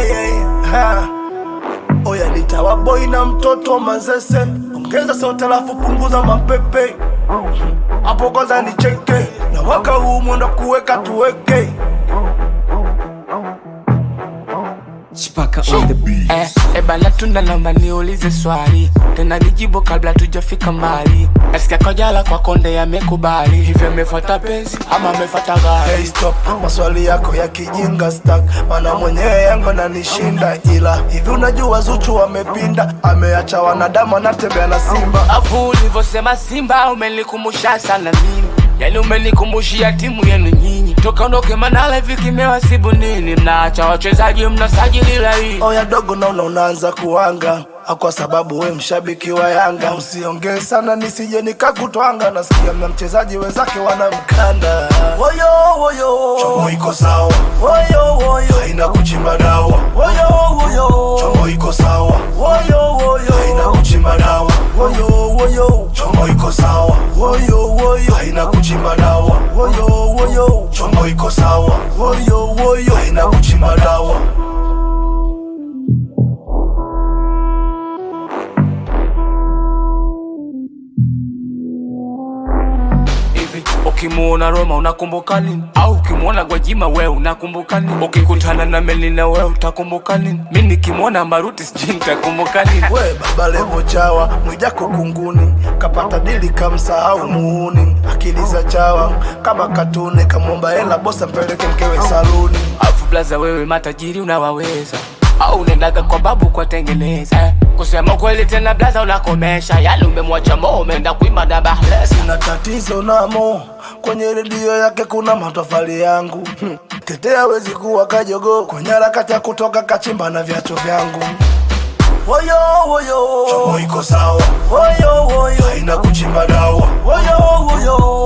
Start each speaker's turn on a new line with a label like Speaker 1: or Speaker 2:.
Speaker 1: yeah, yeah. Ha. Oya nitawa boy na mtoto mazese, ongeza sauti alafu punguza mapepe hapo kwanza nicheke, na mwaka huu mwendo kuweka tuweke
Speaker 2: Chipaka on the beat.
Speaker 3: Eh, eh bana tunda naomba niulize swali tena nijibu kabla tujafika mbali nasikia kojala kwa konde yamekubali hivyo amefuata penzi ama amefuata gari
Speaker 1: Hey stop, maswali yako ya kijinga stack, mana mwenyewe yangu ananishinda, ila hivi unajua Zuchu amepinda, ameacha wanadamu anatembea na simba.
Speaker 3: afu ulivyosema simba umenikumbusha sana mimi yani umenikumbushia timu yenu nyinyi toka ondoke manala hivi kimewasibu nini mnaacha wachezaji mnasajili laini
Speaker 1: Oya dogo, naona unaanza kuanga Ah, kwa sababu we mshabiki wa Yanga, usiongee sana nisije nikakutwanga. Nasikia na mchezaji wenzake wanamkanda. Woyo woyo, chomo iko sawa. Woyo woyo, haina kuchimba dawa. Woyo woyo, chomo iko sawa. Woyo woyo, haina kuchimba dawa. Woyo woyo, chomo iko sawa. Woyo woyo, haina kuchimba dawa. Woyo woyo, chomo iko sawa. Woyo woyo, haina kuchimba dawa.
Speaker 3: hivi ukimuona Roma unakumbuka nini? Au ukimuona Gwajima we unakumbuka nini? Ukikutana na Melina we utakumbuka nini? Mi nikimwona Maruti sijui nitakumbuka nini?
Speaker 1: we baba levo chawa mwijako kunguni kapata dili kamsahau muuni akili za chawa kama katuni kamwomba hela bosa mpeleke mkewe saluni
Speaker 3: Afu blaza wewe matajiri unawaweza au unaendaga kwa babu kwa tengeneza eh. Kusema kweli tena blaza unakomesha, yali umemwacha mo umeenda kuimba na bahlesa
Speaker 1: na tatizo namo kwenye redio yake kuna matofali yangu hmm. tetea wezi kuwa kajogo kwenye harakati ya kutoka kachimba na viatu vyangu woyo woyo chomo iko sawa woyo woyo haina kuchimba dawa woyo woyo